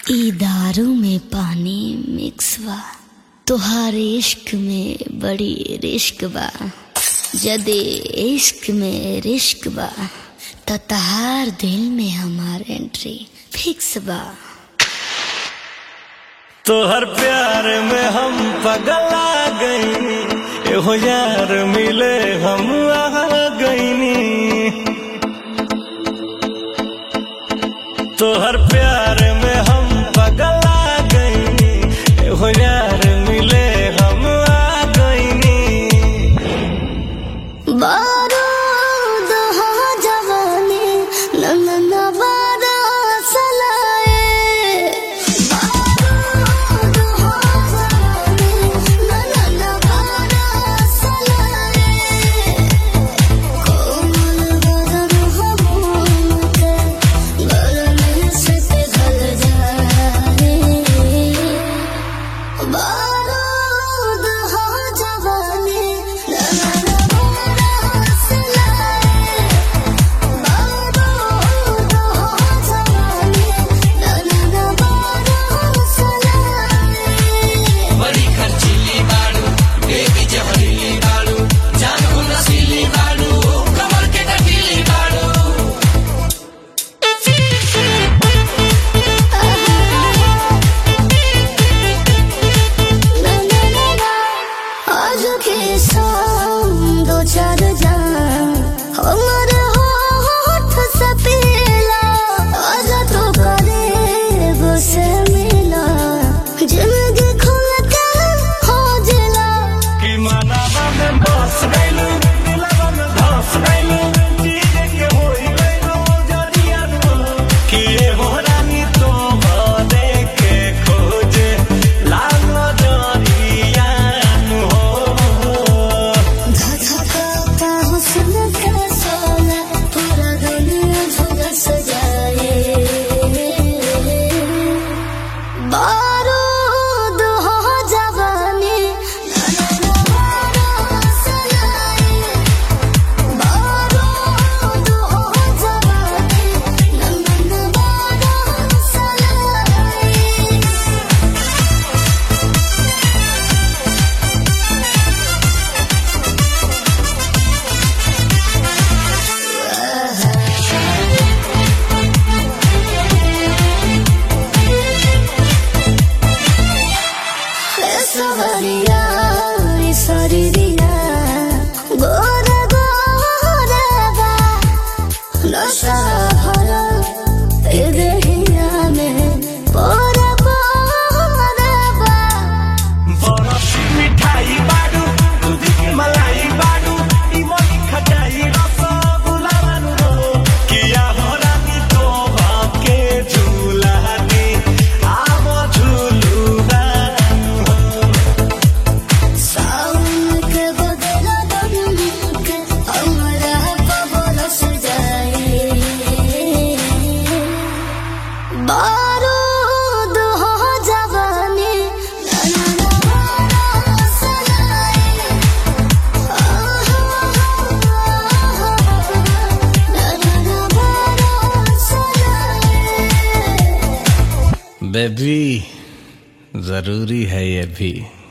ई दारू में पानी मिक्स बा तोहार इश्क में बड़ी रिश्क बा जदे इश्क में रिश्क बा त तहार दिल में हमार एंट्री फिक्स बा तोहर प्यार में हम पगला गईनी एहो यार मिले हम आ गईनी तोहर प्यार में हम पगला गईनी एहो यार मिले हम आ गईनी बारूद हो जवानी नंदन बारा सलाए बारूद हो जवानी नंदन बारा सलाए कोमल बदन हो मोल के गले से पिघल जाए बारूद हो जवानी नंदन बारा सलाए बारूद हो जवानी नंदन बारा सलाए बड़ी खर्चीली बाड़ू बेबी जहरीली बाड़ू जान को नशीली बाड़ू कमर के कटीली बाड़ू आज के शाम दो चार जान हमारे होठ से पीला आज तो करे से मिला जिंदगी खुल के हो जिला कि मनावा में बस गइलू दिलवा में धस गइलू चीज के होई गइलू जरिया कि ये हो रानी तो भरे के खोजे लागो जरिया हो धधकाता हुस्न का सोना पूरा दुनिया झुलस जाए बारूद हो जवानी नैना बारा सलाए बारूद हो जवानी नैना बारा सलाए सवरिया सरिया गोरा गोरा नशा भरा ए देहिया में पोरा पोरा बा बरफी मिठाई बाडू दूध की मलाई बाडू इमली खटाई रसगुल्ला बानू हो किया हो रानी तो भाके झूला दी आवो झूलू बानू हो सावन के बदला दम के हमरा पवन सजाए बारूद हो जवानी नैना बारा सलाए नैना बारा सलाए बेबी जरूरी है ये भी